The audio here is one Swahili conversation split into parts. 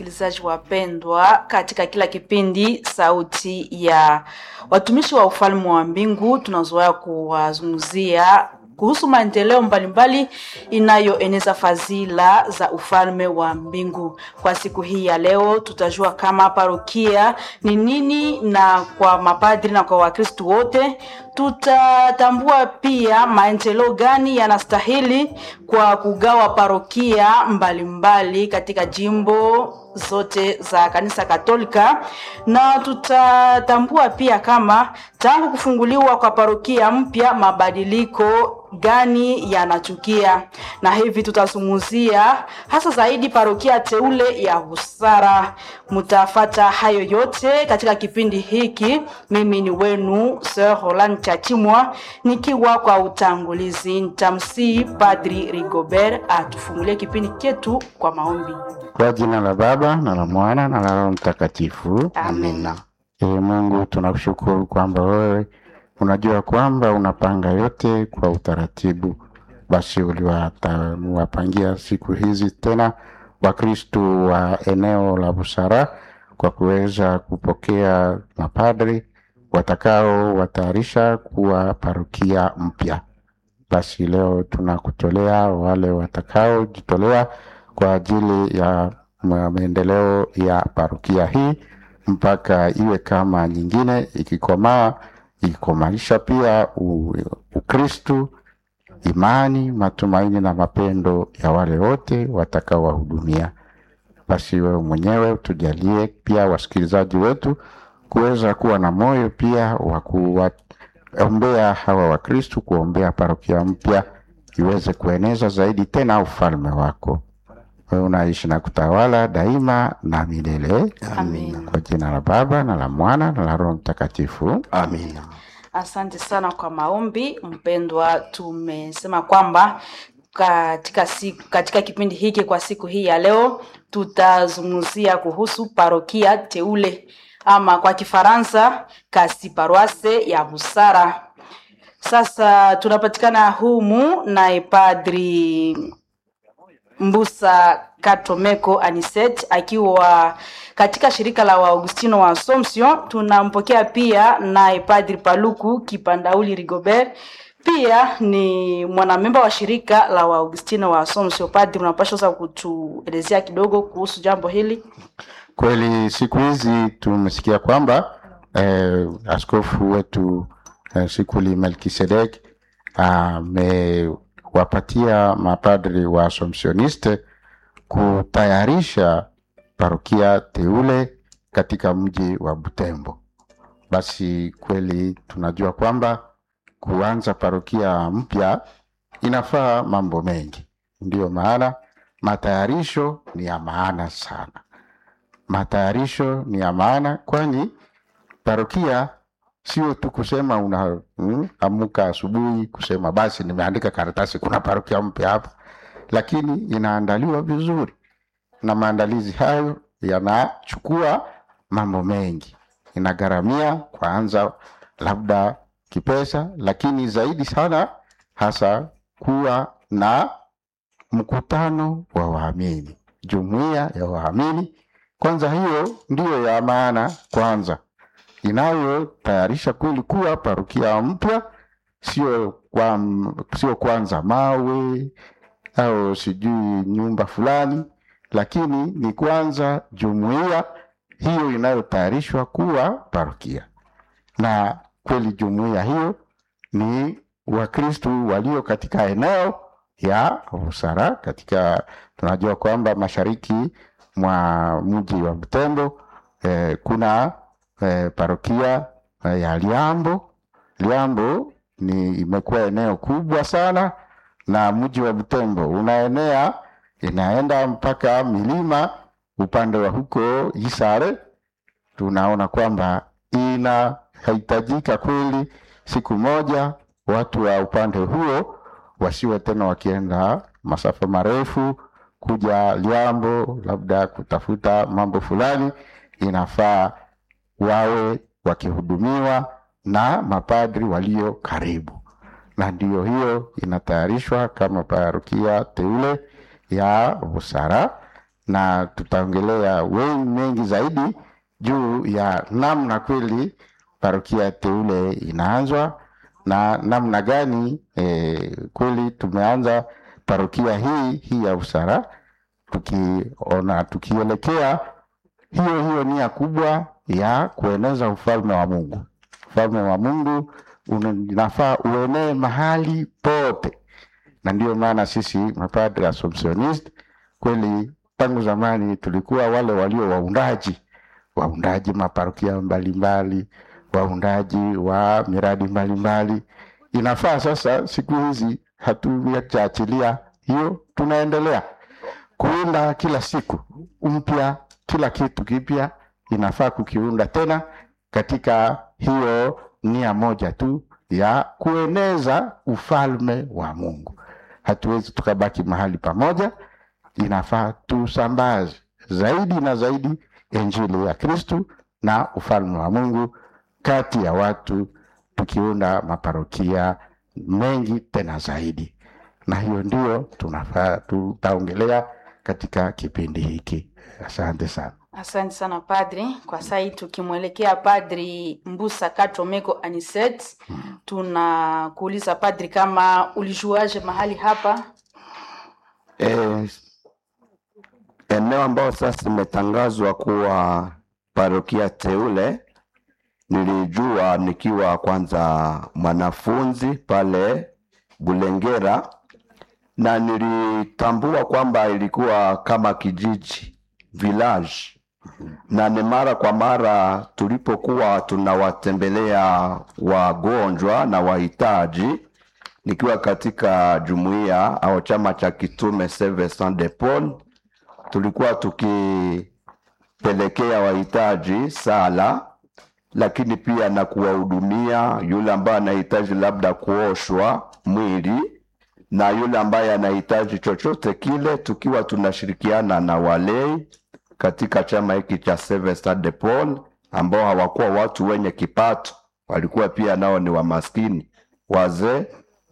wasikilizaji wapendwa, katika kila kipindi Sauti ya Watumishi wa Ufalme wa Mbingu tunazoea kuwazungumzia kuhusu maendeleo mbalimbali inayoeneza fadhila za ufalme wa mbingu. Kwa siku hii ya leo, tutajua kama parokia ni nini, na kwa mapadri na kwa Wakristo wote tutatambua pia maendeleo gani yanastahili kwa kugawa parokia mbalimbali mbali katika jimbo zote za kanisa Katolika, na tutatambua pia kama tangu kufunguliwa kwa parokia mpya mabadiliko gani yanachukia, na hivi tutazungumzia hasa zaidi parokia teule ya Busara. Mtafata hayo yote katika kipindi hiki. Mimi ni wenu Sir Roland Chachimwa nikiwa kwa utangulizi. Nitamsii Padri Rigobert atufungulie kipindi chetu kwa maombi. Kwa jina la Baba na la Mwana na la Roho Mtakatifu, Amina. Ee Mungu, tunakushukuru kwamba wewe unajua kwamba unapanga yote kwa utaratibu. Basi uliwapangia siku hizi tena Wakristu wa eneo la Busara kwa kuweza kupokea mapadri watakao watayarisha kuwa parokia mpya. Basi leo tunakutolea wale watakaojitolea kwa ajili ya maendeleo ya parokia hii mpaka iwe kama nyingine, ikikomaa ikikomaisha pia u- Ukristu, imani, matumaini na mapendo ya wale wote watakaowahudumia. Basi wewe mwenyewe tujalie pia wasikilizaji wetu kuweza kuwa na moyo pia wa kuwaombea hawa Wakristu, kuombea parokia mpya iweze kueneza zaidi tena ufalme wako. Wewe unaishi na kutawala daima na milele. Amen. Kwa jina la Baba na la Mwana na la Roho Mtakatifu. Amina. Asante sana kwa maombi mpendwa. Tumesema kwamba katika siku, katika kipindi hiki kwa siku hii ya leo tutazungumzia kuhusu parokia teule ama kwa Kifaransa kasi paroisse ya Busara. Sasa tunapatikana humu naye Padri Mbusa Katomeko Aniset akiwa katika shirika la Waagustino wa Assumption. Tunampokea pia naye Padri Paluku Kipandauli Rigobert, pia ni mwanamemba wa shirika la Waagustino wa Assumption. Padri, unapaswa sasa kutuelezea kidogo kuhusu jambo hili. Kweli siku hizi tumesikia kwamba eh, askofu wetu eh, Sikuli Melkisedek amewapatia mapadri wa Assumptioniste kutayarisha parokia teule katika mji wa Butembo. Basi kweli tunajua kwamba kuanza parokia mpya inafaa mambo mengi, ndiyo maana matayarisho ni ya maana sana matayarisho ni ya maana, kwani parokia sio tu kusema una mm, amuka asubuhi kusema basi nimeandika karatasi kuna parokia mpya hapa, lakini inaandaliwa vizuri, na maandalizi hayo yanachukua mambo mengi, inagharamia kwanza labda kipesa, lakini zaidi sana hasa kuwa na mkutano wa waamini, jumuiya ya waamini kwanza hiyo ndiyo ya maana kwanza, inayotayarisha kweli kuwa parokia mpya, sio kwa, sio kwanza mawe au sijui nyumba fulani, lakini ni kwanza jumuiya hiyo inayotayarishwa kuwa parokia, na kweli jumuiya hiyo ni Wakristu walio katika eneo ya Busara, katika tunajua kwamba mashariki mwa mji wa Butembo eh, kuna eh, parokia eh, ya Liambo. Liambo ni imekuwa eneo kubwa sana, na mji wa Butembo unaenea inaenda mpaka milima upande wa huko Isare. Tunaona kwamba inahitajika kweli siku moja watu wa upande huo wasiwe tena wakienda masafa marefu kuja Liambo labda kutafuta mambo fulani, inafaa wawe wakihudumiwa na mapadri walio karibu, na ndiyo hiyo inatayarishwa kama parokia teule ya Busara, na tutaongelea wengi mengi zaidi juu ya namna kweli parokia teule inaanzwa na namna gani eh, kweli tumeanza parokia hii hii ya Usara tukiona tukielekea hiyo hiyo nia kubwa ya kueneza ufalme wa Mungu. Ufalme wa Mungu unafaa uenee mahali pote, na ndiyo maana sisi mapadre Assumptionist kweli tangu zamani tulikuwa wale walio waundaji waundaji maparokia mbalimbali, waundaji wa miradi mbalimbali. Inafaa sasa, siku hizi hatujaachilia hiyo, tunaendelea kuunda kila siku mpya, kila kitu kipya inafaa kukiunda tena katika hiyo nia moja tu ya kueneza ufalme wa Mungu. Hatuwezi tukabaki mahali pamoja, inafaa tusambaze zaidi na zaidi injili ya Kristu na ufalme wa Mungu kati ya watu, tukiunda maparokia mengi tena zaidi, na hiyo ndio tunafaa tutaongelea katika kipindi hiki. Asante sana. Asante sana padri. Kwa saa hii tukimwelekea padri Mbusa Katomeko Aniset, tunakuuliza padri, kama ulijuaje mahali hapa? Eh, eneo ambayo sasa imetangazwa kuwa parokia teule nilijua nikiwa kwanza mwanafunzi pale Bulengera, na nilitambua kwamba ilikuwa kama kijiji village, na ni mara kwa mara tulipokuwa tunawatembelea wagonjwa na wahitaji nikiwa katika jumuiya au chama cha kitume Service Saint de Paul, tulikuwa tukipelekea wahitaji sala, lakini pia na kuwahudumia yule ambaye anahitaji labda kuoshwa mwili na yule ambaye anahitaji chochote kile, tukiwa tunashirikiana na walei katika chama hiki cha Service Saint de Paul, ambao hawakuwa watu wenye kipato, walikuwa pia nao ni wamaskini, wazee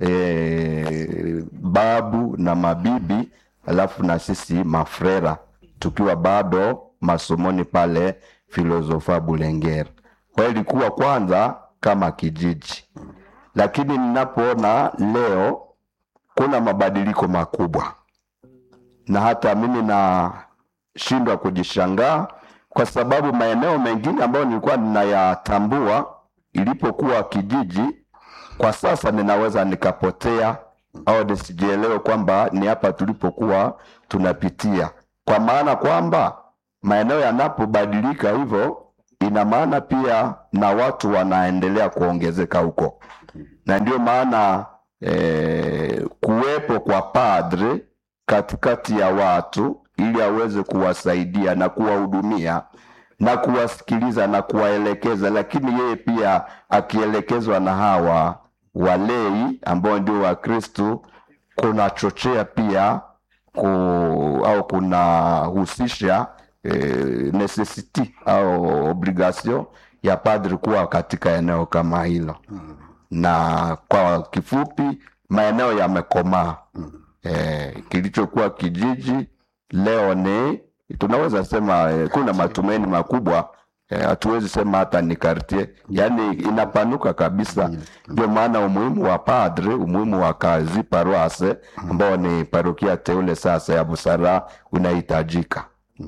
e, babu na mabibi, alafu na sisi mafrera tukiwa bado masomoni pale filosofa Bulengera. Kwa hiyo ilikuwa kwanza kama kijiji, lakini ninapoona leo kuna mabadiliko makubwa, na hata mimi nashindwa kujishangaa kwa sababu maeneo mengine ambayo nilikuwa ninayatambua ilipokuwa kijiji kwa sasa ninaweza nikapotea au nisijielewe kwamba ni hapa tulipokuwa tunapitia, kwa maana kwamba maeneo yanapobadilika hivyo, ina maana pia na watu wanaendelea kuongezeka huko, na ndio maana eh, kuwepo kwa padre katikati ya watu ili aweze kuwasaidia na kuwahudumia na kuwasikiliza na kuwaelekeza, lakini yeye pia akielekezwa na hawa walei ambao ndio Wakristu, kunachochea pia ku, au kunahusisha eh, necessity au obligation ya padri kuwa katika eneo kama hilo, na kwa kifupi maeneo yamekomaa. Eh, kilichokuwa kijiji leo ni tunaweza sema eh, kuna matumaini makubwa hatuwezi eh, sema hata ni kartie, yani inapanuka kabisa. Ndio maana umuhimu wa padre, umuhimu wa kazi paroase ambao ni parokia teule sasa ya Busara unahitajika.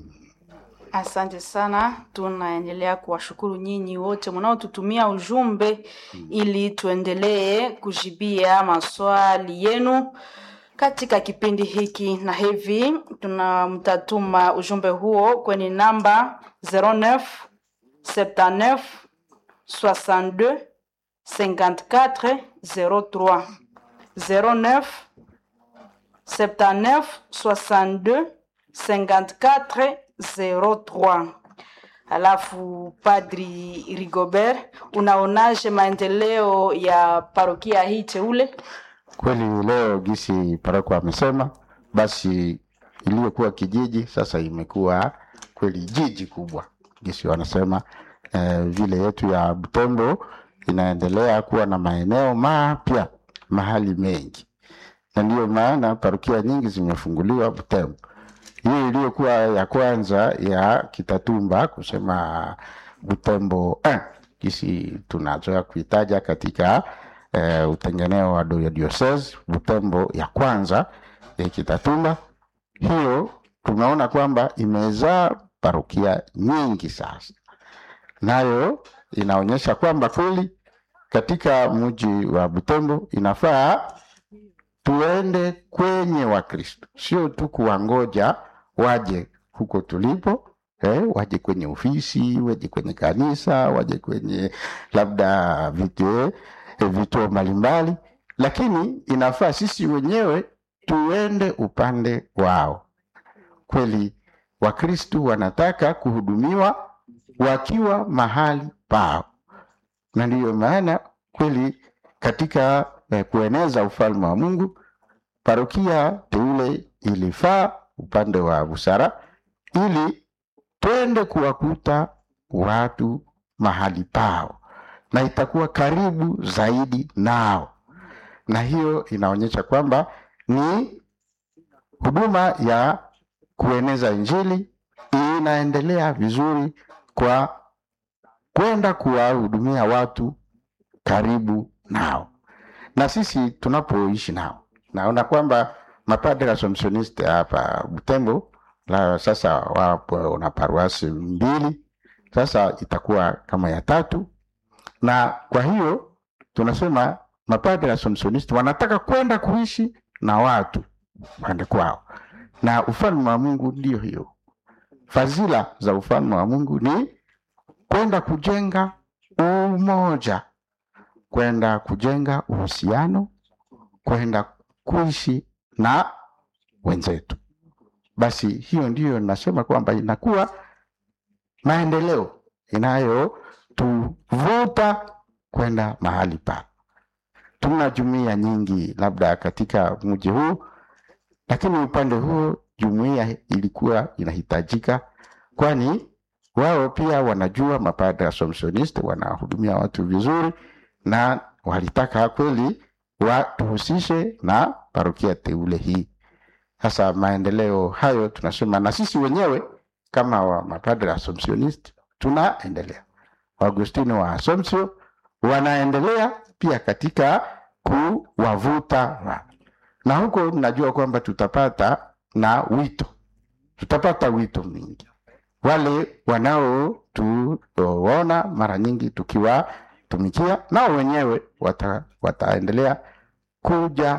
Asante sana, tunaendelea kuwashukuru nyinyi wote mnaotutumia ujumbe ili tuendelee kujibia maswali yenu katika kipindi hiki, na hivi tuna mtatuma ujumbe huo kwenye namba 09 79 62 54 03 09 79 62 54 03. Alafu Padri Rigobert, unaonaje maendeleo ya parokia hii teule? Kweli leo gisi paroko amesema, basi iliyokuwa kijiji sasa imekuwa kweli jiji kubwa, gisi wanasema eh, vile yetu ya Butembo inaendelea kuwa na maeneo mapya mahali mengi, na ndiyo maana parokia nyingi zimefunguliwa Butembo. hiyo iliyokuwa ya kwanza ya Kitatumba kusema Butembo eh, kisi tunazoea kuitaja katika eh, utengeneo wa do- diocese Butembo ya kwanza ya Kitatumba. Hiyo tunaona kwamba imezaa parokia nyingi sasa, nayo inaonyesha kwamba kweli katika mji wa Butembo inafaa tuende kwenye Wakristo, sio tu kuwangoja waje huko tulipo eh, waje kwenye ofisi, waje kwenye kanisa, waje kwenye labda vituo eh, vituo mbalimbali, lakini inafaa sisi wenyewe tuende upande wao. Kweli Wakristo wanataka kuhudumiwa wakiwa mahali pao, na ndiyo maana kweli katika eh, kueneza ufalme wa Mungu parokia teule ilifaa upande wa busara ili twende kuwakuta watu mahali pao na itakuwa karibu zaidi nao, na hiyo inaonyesha kwamba ni huduma ya kueneza Injili inaendelea vizuri kwa kwenda kuwahudumia watu karibu nao, na sisi tunapoishi nao. Naona kwamba mapadre Assumptioniste hapa Butembo la sasa wapo na paruasi mbili, sasa itakuwa kama ya tatu, na kwa hiyo tunasema mapadre Assumptioniste wanataka kwenda kuishi na watu pande kwao, na ufalme wa Mungu ndio hiyo. Fadhila za ufalme wa Mungu ni kwenda kujenga umoja, kwenda kujenga uhusiano, kwenda kuishi na wenzetu. Basi hiyo ndiyo nasema kwamba inakuwa maendeleo inayotuvuta kwenda mahali pa. Tuna jumuiya nyingi labda katika mji huu, lakini upande huo jumuiya ilikuwa inahitajika, kwani wao pia wanajua mapadre Assumptioniste wanahudumia watu vizuri, na walitaka kweli watuhusishe na parokia teule hii. Sasa maendeleo hayo tunasema, na sisi wenyewe kama wa mapadre Assumptioniste tunaendelea, Waagustino wa Assumption wanaendelea pia katika kuwavuta watu, na huko najua kwamba tutapata na wito, tutapata wito mingi wale wanaotuona mara nyingi tukiwatumikia, nao wenyewe wata, wataendelea kuja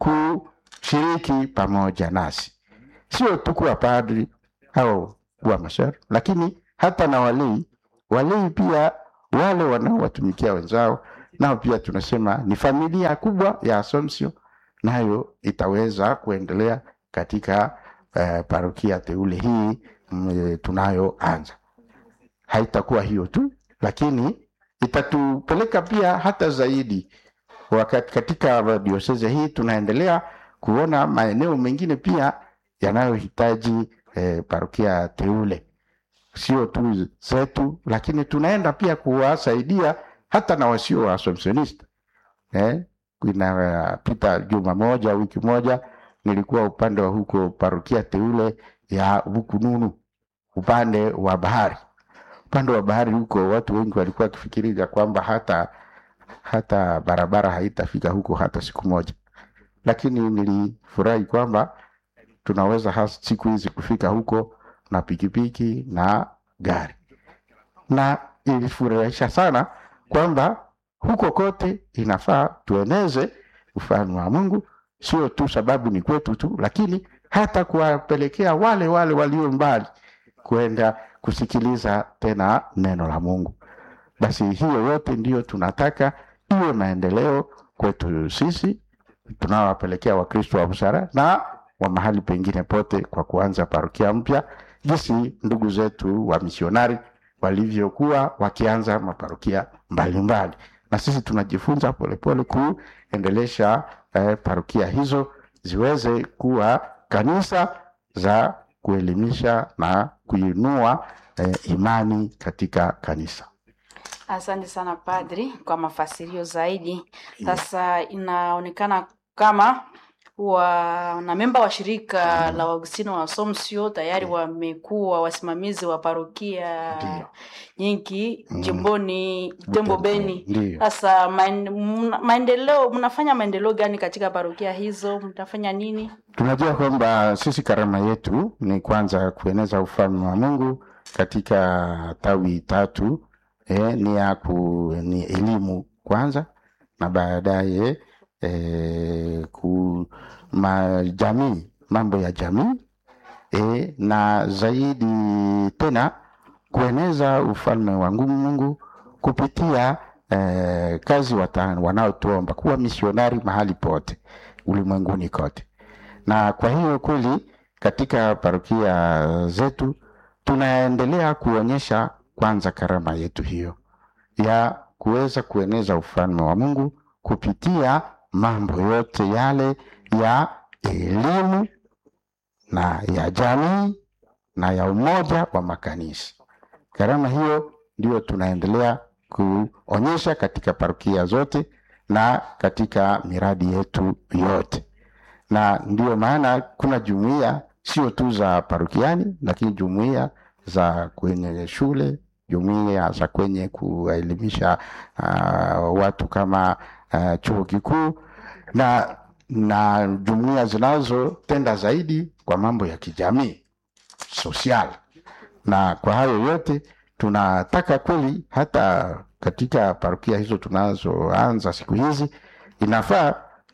kushiriki pamoja nasi, sio tu kuwa padri au kuwa masher, lakini hata na walei. Walei pia wale wanaowatumikia wenzao, nao pia tunasema ni familia kubwa ya Assumption, nayo itaweza kuendelea katika eh, parokia teule hii mm, tunayoanza. Haitakuwa hiyo tu, lakini itatupeleka pia hata zaidi. Wakati katika dioseze hii tunaendelea kuona maeneo mengine pia yanayohitaji eh, parokia teule, sio tu zetu, lakini tunaenda pia kuwasaidia hata na wasio wa Assumptioniste eh, inapita juma moja wiki moja nilikuwa upande wa huko parokia teule ya Bukununu upande wa bahari. Upande wa bahari huko watu wengi walikuwa wakifikiria kwamba hata hata barabara haitafika huko hata siku moja, lakini nilifurahi kwamba tunaweza hasa siku hizi kufika huko na pikipiki na gari, na ilifurahisha sana kwamba huko kote inafaa tueneze ufalme wa Mungu, sio tu sababu ni kwetu tu, lakini hata kuwapelekea wale wale walio mbali kwenda kusikiliza tena neno la Mungu. Basi hiyo yote ndiyo tunataka iwe maendeleo kwetu sisi tunawapelekea Wakristo wa busara na wa mahali pengine pote, kwa kuanza parokia mpya, jinsi ndugu zetu wa misionari walivyokuwa wakianza maparokia mbalimbali, na sisi tunajifunza polepole kuendelesha eh, parokia hizo ziweze kuwa kanisa za kuelimisha na kuinua eh, imani katika kanisa. Asante sana padri kwa mafasirio zaidi. Sasa inaonekana kama wanamemba wa shirika la Waagustino wa Assumption tayari wamekuwa wasimamizi wa parokia Ndiyo. nyingi Mm. jimboni Butembo Beni. Ndiyo. Sasa maen- mna- maendeleo, mnafanya maendeleo gani katika parokia hizo? Mtafanya nini? Tunajua kwamba sisi karama yetu ni kwanza kueneza ufalme wa Mungu katika tawi tatu eh, ni ya ku, ni elimu kwanza na baadaye eh, ku ma, jamii mambo ya jamii eh, na zaidi tena kueneza ufalme wa ngu- Mungu kupitia eh, kazi wata- wanaotuomba kuwa misionari mahali pote ulimwenguni kote na kwa hiyo kweli katika parokia zetu tunaendelea kuonyesha kwanza karama yetu hiyo ya kuweza kueneza ufalme wa Mungu kupitia mambo yote yale ya elimu na ya jamii na ya umoja wa makanisa. Karama hiyo ndio tunaendelea kuonyesha katika parokia zote na katika miradi yetu yote na ndiyo maana kuna jumuiya sio tu za parokiani, lakini jumuiya za kwenye shule, jumuiya za kwenye kuelimisha uh, watu kama uh, chuo kikuu na na jumuiya zinazotenda zaidi kwa mambo ya kijamii social. Na kwa hayo yote tunataka kweli, hata katika parokia hizo tunazoanza siku hizi, inafaa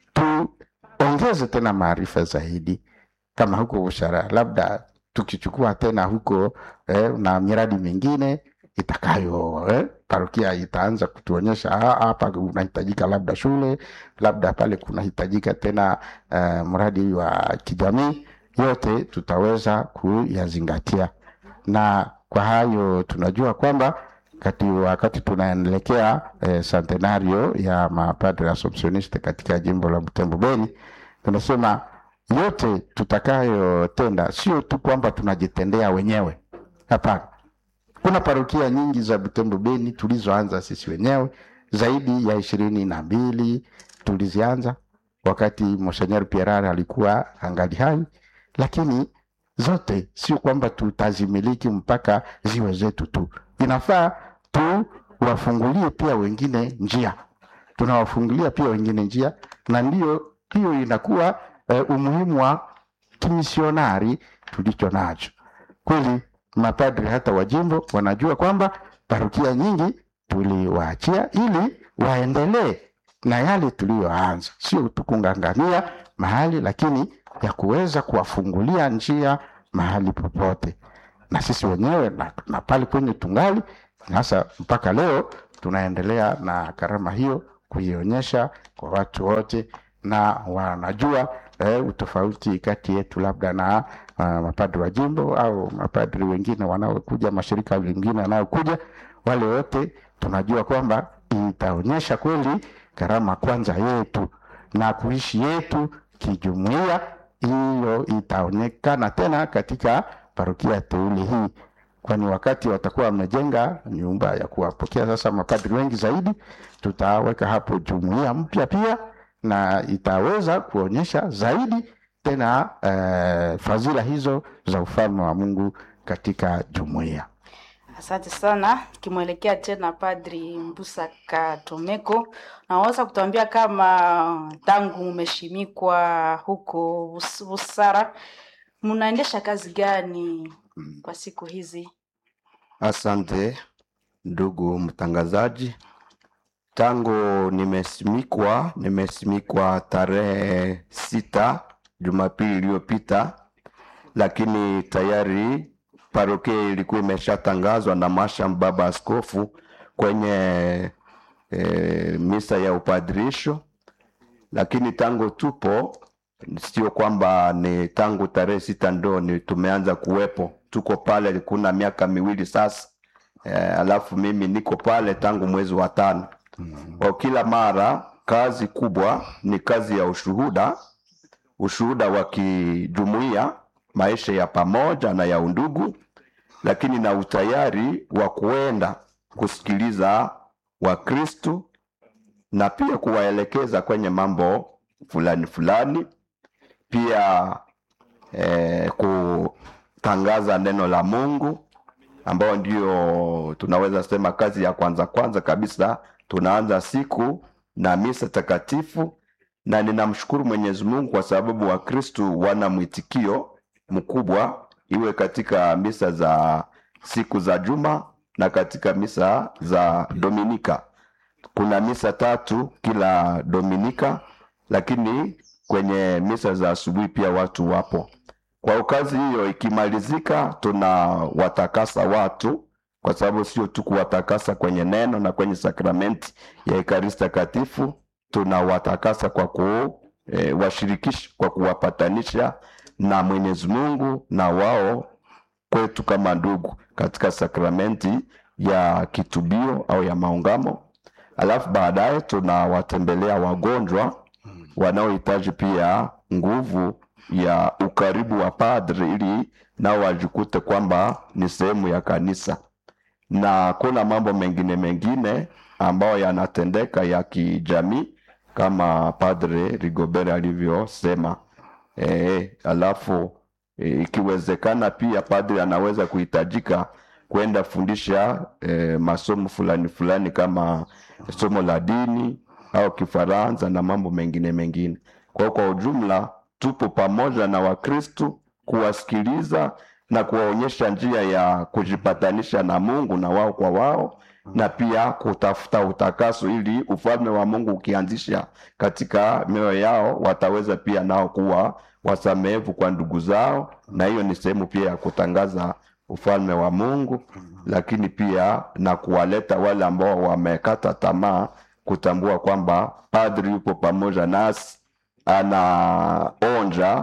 tuongeze tena maarifa zaidi, kama huko ushara, labda tukichukua tena huko eh, na miradi mingine itakayo eh, parokia itaanza kutuonyesha "Ah, hapa unahitajika labda shule, labda pale kunahitajika tena eh, mradi wa kijamii. Yote tutaweza kuyazingatia, na kwa hayo tunajua kwamba kati wakati tunaelekea eh, centenario ya mapadre Assumptioniste katika jimbo la Butembo Beni, tunasema yote tutakayotenda sio tu kwamba tunajitendea wenyewe, hapana. Kuna parokia nyingi za Butembo Beni tulizoanza sisi wenyewe, zaidi ya ishirini na mbili tulizianza wakati Monseigneur Pierre alikuwa angali hai, lakini zote sio kwamba tutazimiliki mpaka ziwe zetu tu. Inafaa tuwafungulie pia wengine njia, tunawafungulia pia wengine njia, na ndiyo hiyo inakuwa eh, umuhimu wa kimisionari tulicho nacho kweli. Mapadri hata wa jimbo wanajua kwamba parokia nyingi tuliwaachia ili waendelee na yale tuliyoanza, sio tu kung'ang'ania mahali, lakini ya kuweza kuwafungulia njia mahali popote, na sisi wenyewe na, na pale kwenye tungali sasa, mpaka leo tunaendelea na karama hiyo kuionyesha kwa watu wote, na wanajua eh, utofauti kati yetu labda na uh, mapadri wa jimbo au mapadri wengine wanaokuja, mashirika mengine wanayokuja, wale wote tunajua kwamba itaonyesha kweli karama kwanza yetu na kuishi yetu kijumuiya. Hiyo itaonekana tena katika parokia teule hii, kwani wakati watakuwa wamejenga nyumba ya kuwapokea sasa mapadri wengi zaidi, tutaweka hapo jumuiya mpya pia, na itaweza kuonyesha zaidi tena eh, fadhila hizo za ufalme wa Mungu katika jumuiya. Asante sana. Kimwelekea tena Padri Mbusa Katomeko, naweza kutuambia kama tangu umeshimikwa huko Bus- Busara, mnaendesha kazi gani kwa siku hizi? Asante ndugu mtangazaji, tangu nimesimikwa, nimesimikwa tarehe sita Jumapili iliyopita, lakini tayari parokia ilikuwa imeshatangazwa na masham baba askofu kwenye e, misa ya upadrisho, lakini tangu tupo sio kwamba ni tangu tarehe sita ndo ni tumeanza kuwepo, tuko pale kuna miaka miwili sasa. E, alafu mimi niko pale tangu mwezi wa tano. Kwa kila mara kazi kubwa ni kazi ya ushuhuda, ushuhuda wa kijumuiya, maisha ya pamoja na ya undugu, lakini na utayari wa kuenda kusikiliza Wakristu na pia kuwaelekeza kwenye mambo fulani fulani pia eh, kutangaza neno la Mungu ambayo ndio tunaweza sema kazi ya kwanza kwanza kabisa. Tunaanza siku na misa takatifu, na ninamshukuru Mwenyezi Mungu kwa sababu Wakristu wana mwitikio mkubwa, iwe katika misa za siku za juma na katika misa za Dominika. Kuna misa tatu kila Dominika, lakini kwenye misa za asubuhi pia watu wapo. Kwa kazi hiyo ikimalizika, tunawatakasa watu, kwa sababu sio tu kuwatakasa kwenye neno na kwenye sakramenti ya Ekaristi Takatifu, tunawatakasa kwa kuwashirikisha, kwa kuwapatanisha na Mwenyezi Mungu na wao kwetu kama ndugu katika sakramenti ya kitubio au ya maungamo. Alafu baadaye tunawatembelea wagonjwa wanaohitaji pia nguvu ya ukaribu wa padri ili nao wajikute kwamba ni sehemu ya kanisa, na kuna mambo mengine mengine ambayo yanatendeka ya kijamii kama Padre Rigobert alivyosema. E, alafu e, ikiwezekana pia padri anaweza kuhitajika kwenda fundisha e, masomo fulani fulani kama somo la dini au Kifaransa na mambo mengine mengine. Kwa kwa ujumla tupo pamoja na Wakristu kuwasikiliza na kuwaonyesha njia ya kujipatanisha na Mungu na wao kwa wao, na pia kutafuta utakaso ili ufalme wa Mungu ukianzisha katika mioyo yao, wataweza pia nao kuwa wasamehevu kwa ndugu zao, na hiyo ni sehemu pia ya kutangaza ufalme wa Mungu, lakini pia na kuwaleta wale ambao wamekata tamaa kutambua kwamba padri yupo pamoja nasi, anaonja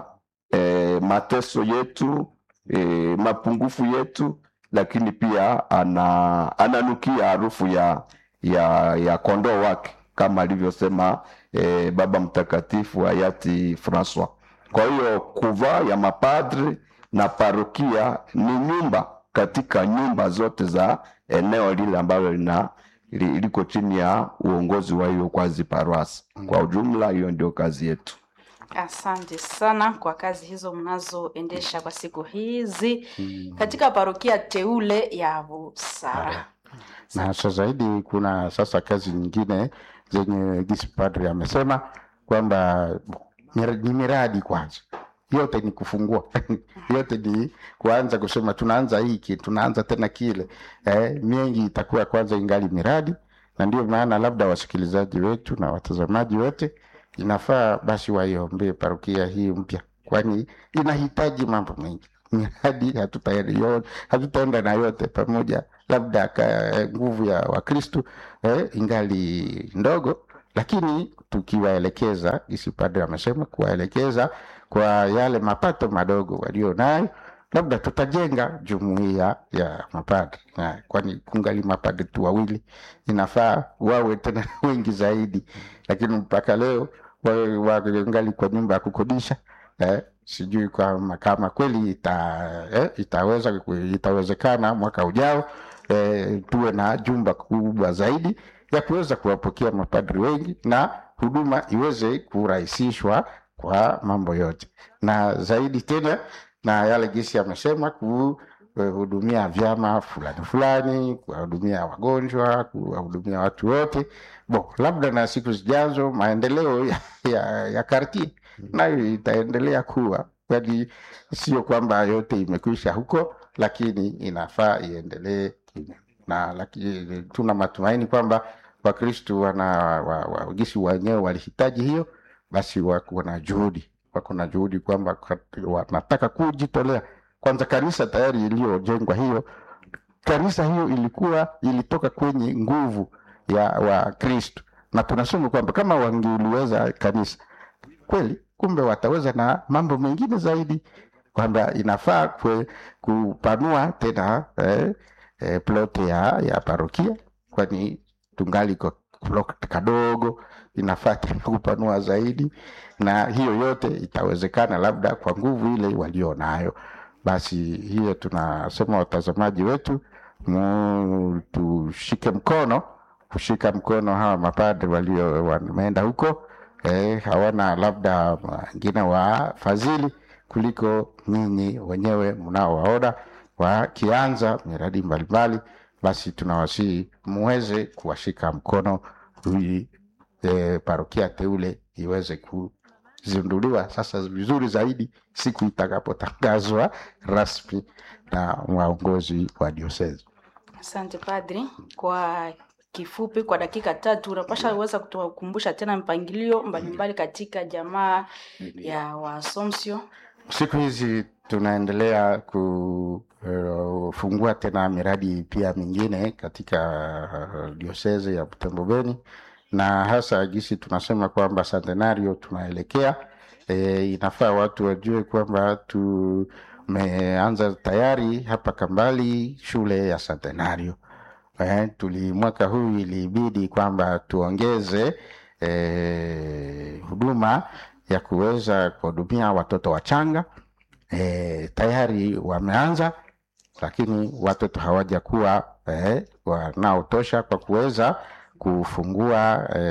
e, mateso yetu e, mapungufu yetu, lakini pia ana, ananukia harufu ya, ya, ya kondoo wake kama alivyosema e, Baba Mtakatifu hayati Francois. Kwa hiyo kuvaa ya mapadri na parokia ni nyumba katika nyumba zote za eneo lile ambalo lina li- liko chini ya uongozi wa hiyo kwazi parwasi. Kwa ujumla, hiyo ndio kazi yetu. Asante sana kwa kazi hizo mnazoendesha kwa siku hizi katika parokia teule ya Busara. na hasa zaidi kuna sasa kazi nyingine zenye gisi padri amesema kwamba mir- ni miradi kwanza yote ni kufungua yote ni kuanza kusema tunaanza hiki tunaanza tena kile eh, mengi itakuwa kwanza ingali miradi na ndio maana labda wasikilizaji wetu na watazamaji wote inafaa basi waiombee parokia hii mpya kwani inahitaji mambo mengi miradi hatutaenda hatutaenda na yote pamoja labda ka, nguvu ya wakristu eh, ingali ndogo lakini tukiwaelekeza gisi padre amesema kuwaelekeza kwa yale mapato madogo walio nayo labda tutajenga jumuiya ya mapadri Na kwani kungali mapadri tu wawili inafaa wawe tena wengi zaidi lakini mpaka leo wawe wangali kwa nyumba ya kukodisha eh, sijui kama kama kweli ita, eh, itaweza itawezekana mwaka ujao eh, tuwe na jumba kubwa zaidi ya kuweza kuwapokea mapadri wengi na huduma iweze kurahisishwa kwa mambo yote na zaidi tena na yale gisi amesema kuhudumia vyama fulani fulani kuwahudumia wagonjwa kuwahudumia watu wote bo labda na siku zijazo maendeleo ya, ya, ya kartie nayo itaendelea kuwa kwani sio kwamba yote imekwisha huko lakini inafaa iendelee na lakini tuna matumaini kwamba wakristu wana wa, wa, gisi wenyewe walihitaji hiyo basi wako na juhudi wako na juhudi kwamba kat- wanataka kujitolea kwanza kanisa tayari iliyojengwa hiyo kanisa hiyo ilikuwa ilitoka kwenye nguvu ya wakristu na tunasema kwamba kama wangeliweza kanisa kweli kumbe wataweza na mambo mengine zaidi kwamba inafaa kwe, kupanua tena eh, eh, plote ya, ya parokia kwani tungali kwa plot kadogo inafaa tena kupanua zaidi na hiyo yote itawezekana labda kwa nguvu ile walio nayo basi hiyo tunasema watazamaji wetu mu, tushike mkono kushika mkono hawa mapadri walio wameenda huko eh, hawana labda wengine wafadhili kuliko nyinyi wenyewe mnaowaona wakianza miradi mbalimbali, basi tunawasihi muweze kuwashika mkono ili eh, parokia teule iweze kuzinduliwa sasa vizuri zaidi siku itakapotangazwa rasmi na waongozi wa diosezi. Asante padri, kwa kifupi, kwa dakika tatu unapasha weza kutukumbusha tena mpangilio mbalimbali katika jamaa ya Waasomsio. Siku hizi tunaendelea kufungua tena miradi pia mingine katika uh, dioseze ya Butembo Beni, na hasa gisi tunasema kwamba centenario tunaelekea. E, inafaa watu wajue kwamba tumeanza tayari hapa Kambali shule ya centenario. Eh, tuli mwaka huu ilibidi kwamba tuongeze eh, huduma ya kuweza kuhudumia watoto wachanga e, tayari wameanza, lakini watoto hawajakuwa e, wanaotosha kwa kuweza kufungua e,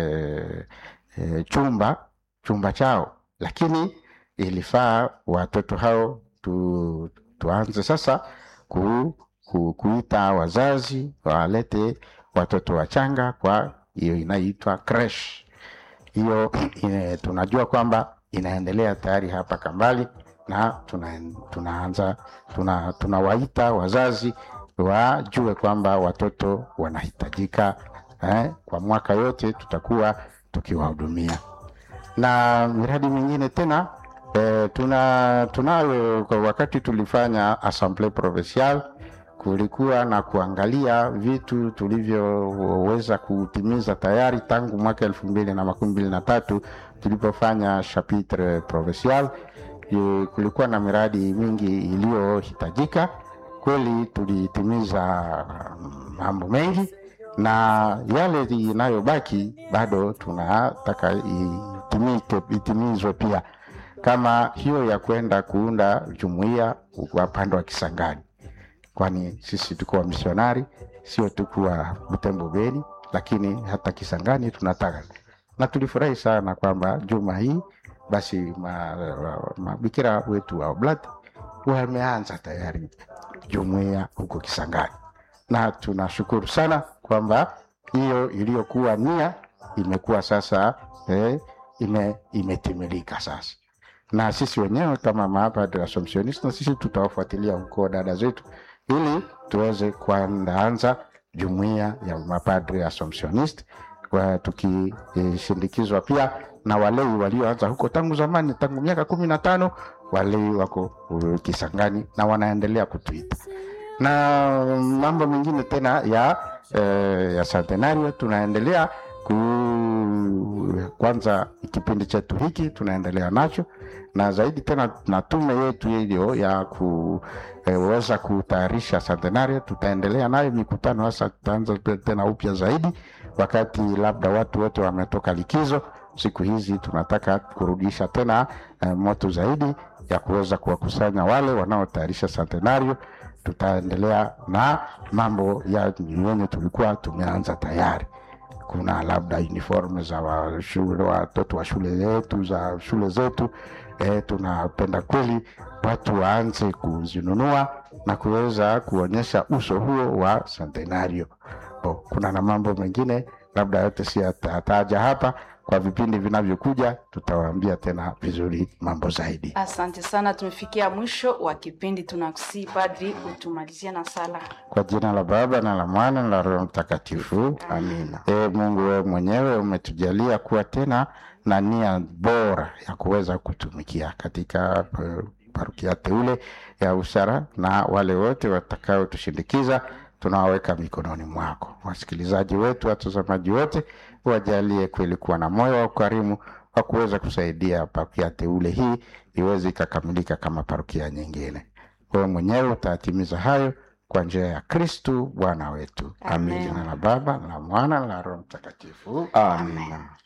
e, chumba chumba chao, lakini ilifaa watoto hao tu, tuanze sasa ku, ku, kuita wazazi walete watoto wachanga kwa hiyo inaitwa creche hiyo ine, tunajua kwamba inaendelea tayari hapa Kambali na tuna, tunaanza tuna, tunawaita wazazi wajue kwamba watoto wanahitajika eh, kwa mwaka yote tutakuwa tukiwahudumia na miradi mingine tena eh, tuna tunayo kwa wakati tulifanya assemblee provinciale kulikuwa na kuangalia vitu tulivyoweza kutimiza tayari tangu mwaka elfu mbili na makumi mbili na tatu tulipofanya chapitre provincial. E, kulikuwa na miradi mingi iliyohitajika kweli, tulitimiza mambo mengi, na yale inayobaki bado tunataka itimike, itimizwe pia, kama hiyo ya kwenda kuunda jumuiya upande wa Kisangani kwani sisi tuko wamisionari, sio tu kuwa Butembo Beni, lakini hata Kisangani tunataka, na tulifurahi sana kwamba juma hii basi mabikira ma, wetu wa Oblati wameanza tayari jumuiya huko Kisangani, na tunashukuru sana kwamba hiyo iliyokuwa nia imekuwa sasa eh, ime, imetimilika sasa na sisi wenyewe kama mapadre Assumptioniste, na sisi tutawafuatilia huko dada zetu ili tuweze kuandaanza jumuiya ya mapadre Assumptioniste tukishindikizwa pia na walei walioanza huko tangu zamani, tangu miaka kumi na tano. Walei wako uh, Kisangani na wanaendelea kutuita na mambo mengine tena ya eh, ya centenario tunaendelea ku kwanza kipindi chetu hiki tunaendelea nacho na zaidi tena na tume yetu hiyo ya kuweza kutayarisha centenario, tutaendelea nayo mikutano. Hasa tutaanza tena upya zaidi wakati labda watu wote wametoka likizo. Siku hizi tunataka kurudisha tena eh, moto zaidi ya kuweza kuwakusanya wale wanaotayarisha centenario. Tutaendelea na mambo ya yenye tulikuwa tumeanza tayari kuna labda uniform za wa shule, watoto wa shule zetu za shule zetu e, tunapenda kweli watu waanze kuzinunua na kuweza kuonyesha uso huo wa centenario. Oh, kuna na mambo mengine labda yote si atataja hapa. Kwa vipindi vinavyokuja tutawaambia tena vizuri mambo zaidi. Asante sana, tumefikia mwisho wa kipindi. Tunakusii padri utumalizia na sala. Kwa jina la Baba na la Mwana na la Roho Mtakatifu, amina. E Mungu, wewe mwenyewe umetujalia kuwa tena na nia bora ya kuweza kutumikia katika parokia teule ya Usara, na wale wote watakaotushindikiza tunawaweka mikononi mwako. Wasikilizaji wetu, watazamaji wote, wajalie kweli kuwa na moyo wa ukarimu wa kuweza kusaidia parokia teule hii iweze ikakamilika kama parokia nyingine. Wewe mwenyewe utatimiza hayo kwa njia ya Kristu Bwana wetu. Amin. Jina la Baba na la Mwana na la Roho Mtakatifu. Amina.